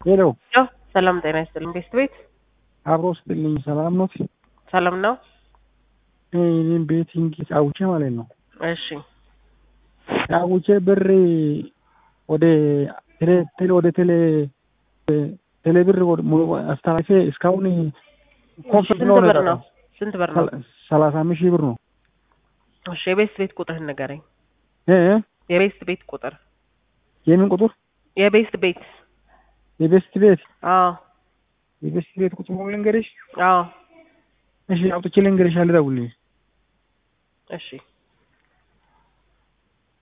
ሄሎ ሄሎ ሰላም ጤና ይስጥልኝ። ቤስት ቤት አብሮ ስጥልኝ። ሰላም ኖት? ሰላም ነው? እኔም ቤቲንግ ጫውቼ ማለት ነው። እሺ ጫውቼ ብር ወደ ቴሌ ቴሌ ወደ ቴሌ ቴሌ ብር ወደ ሙሉ አስተላልፌ እስካሁን ኮንፈርት ስንት ነው ብር ነው? ስንት ብር ነው? ሰላሳ አምስት ሺህ ብር ነው። እሺ የቤስት ቤት ቁጥርህን ንገረኝ። እ የቤስት ቤት ቁጥር የምን ቁጥር? የቤስት ቤት የቤስት ቤት አዎ የቤስት ቤት ቁጥር ልንገርሽ? አዎ እሺ አውጥቼ ልንገርሽ፣ አልደውልልሽ። እሺ